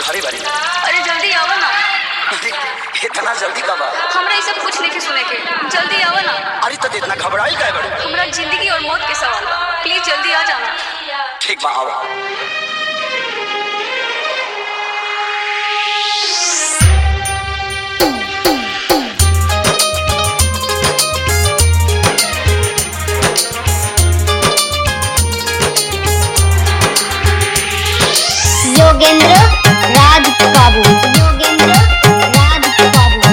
घरे बारी अरे जल्दी आवा ना अरे, इतना जल्दी कब आ? हमरा ये सब कुछ नहीं सुने के जल्दी आवा ना अरे तो इतना घबराई काय बड़े हमरा जिंदगी और मौत के सवाल बा प्लीज जल्दी आ जाना ठीक बा आओ योगेंद्र राज बाबू योगेंद्र राज बाबू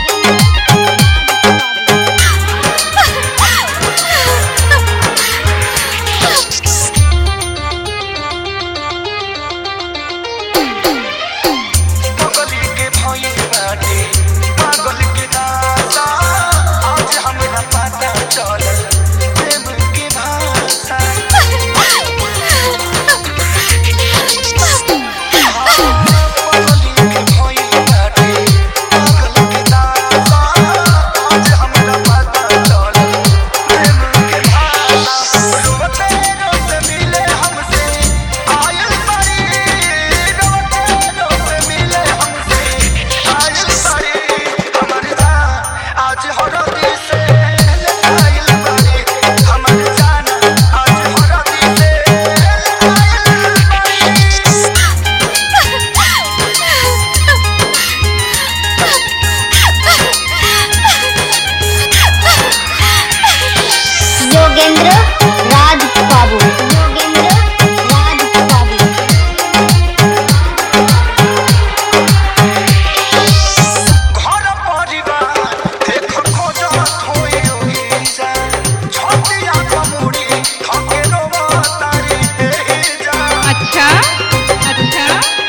पागल के भई बाटे पागल के दासा आज हमरा पता चलल प्रेम के भाषा पागल के भई बाटे पागल के दासा आज हमरा पता चलल प्रेम के भाषा रोते रोते मिले हमसे आयल परी रोते रोते मिले हमसे आयल परी हमर जान आज हरदी से आयल परी हमर जान आज हरदी से आयल परी योगेंद्र राज बाबू योगेंद्र राज बाबू घर परिवार देख खोजत होई ओहिजा छतिया कमुड़ी थके रोवा तारी एहिजा अच्छा अच्छा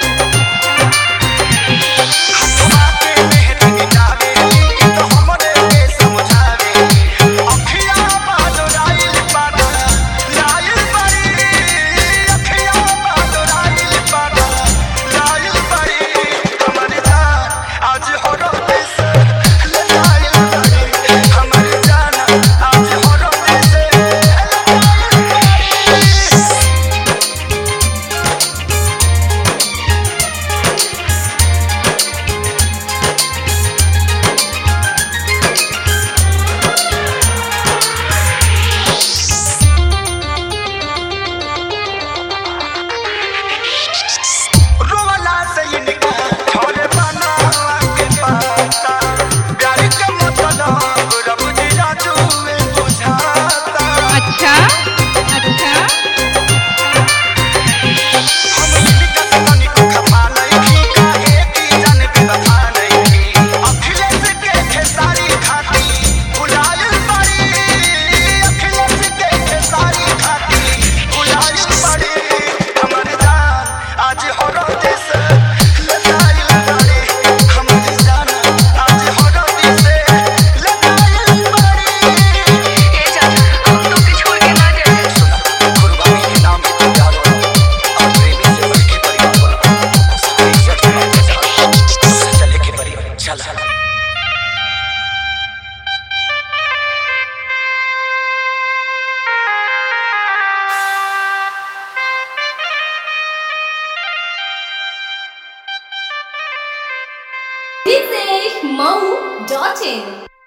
हसवा के मेहर गिटावे ई तो हमरे के समझावे अखिया बादराइल पाना लाइल परी अखिया बादराइल पाना लाइल परी हमर जान आज हरदे से लाइल परी हमर जान आज हरदे से लाइल परी रोवाला से इनका छोरे बना के पाता प्यार के मतलब रब जी राजू में बुझाता अच्छा अच्छा हम इनका तनी को खपा नहीं काहे की जान पे बता नहीं अखिलेश के खेसारी खाती बुलायल पड़ी अखिलेश के खेसारी खाती बुलायल पड़ी हमर जान आज हरो देश लड़ाई लड़ी हमर जान आज हरो देश लड़ाई पड़ी ए जान हम तो के छोड़ के ना जाए सुना कुर्बानी के नाम पे तुम प्यार हो और प्रेमी से बढ़ के परिवार बनो सारी इज्जत के बात जा चले के परिवार चल This is Mau.in.